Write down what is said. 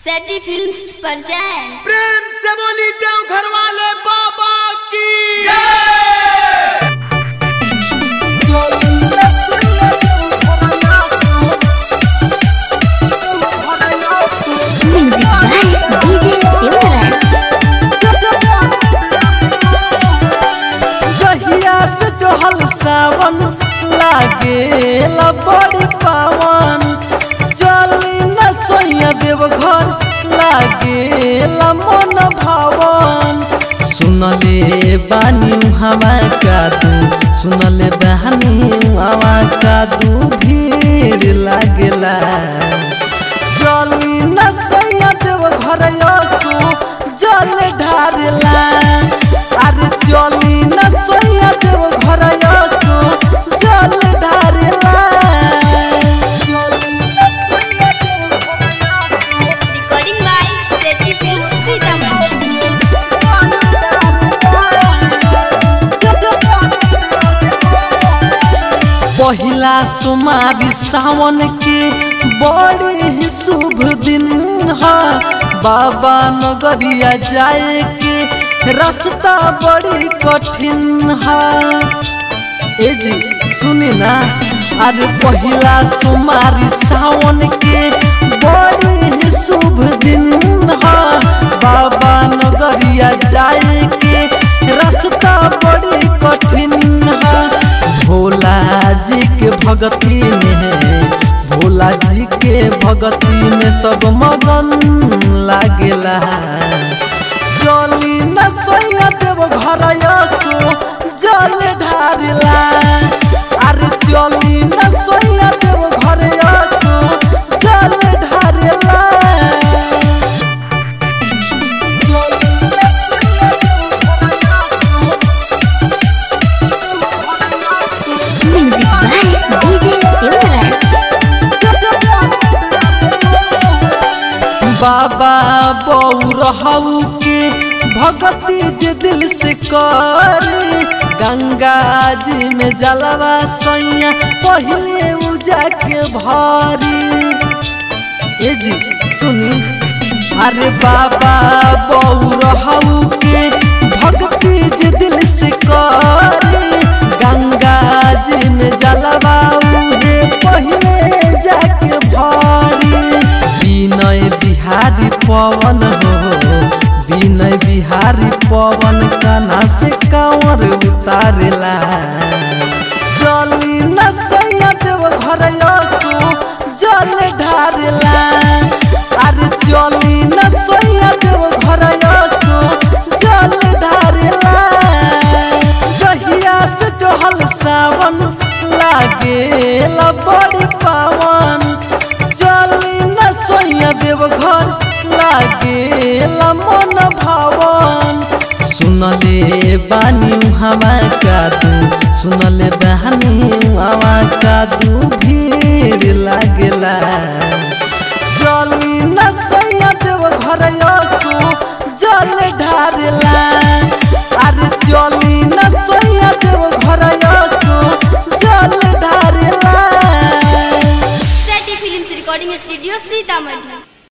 सैटी films पर जाएं प्रेम से बोली देव घर वाले बाबा की म्यूजिक बाय डीजे सिमरन जहिया से चढ़ल सावन लागे बड़ी पावन चली न सैया देव घर लागे मन भवन सुनले बानी हवा का तू सुनले बहनी हवा का तू भीड़ लागेला जली न सैया देव घर यसु जल ढारला अरे चली न सैया देव घर यसु जल ढारला चली न सैया देव घर यसु रिकॉर्डिंग बाय सैटी फिल्म्स सीतामढ़ी पहिला सुमारी सावन के बड़ी ही शुभ दिन है बाबा नगरिया जाए के रास्ता बड़ी कठिन है ए जी सुनी ना अरे पहिला सुमारी सावन के बड़ी ही शुभ दिन है बाबा नगरिया जाए के रास्ता बड़ी कठिन है भोला जी के भगती में भोला जी के भगती में सब मगन लागेला चली न सैया देव घर यसो जल ढारला अरे चली न सैया देव घर यसो जल ढारला चली न सैया देव घर यसो म्यूजिक बाय डीजे सिमरन बाबा बऊ रहू के भगती जे दिल से कर गंगा जी में जलवा सैया पहले उजा के भारी ए जी सुनी अरे बाबा बऊ रहू के भक्ति जे दिल से कर गंगा जी में जलवा उहे पहले जाके भारी विनय बिहारी पवन हो विनय बिहारी पवन कना से कंवर उतारेला चली न सैया देव घर यसु जल ढारला अरे चली न सैया देव घर यसु जल ढारला जहिया से चढ़ल सावन लागे बड़ी पावन चली न सैया देव घर लागे मन भवन सुनले बानी हवा का तू सुनले बहनी हवा का तू भीड़ लागेला चली न सैया देव घर यसु जल ढारला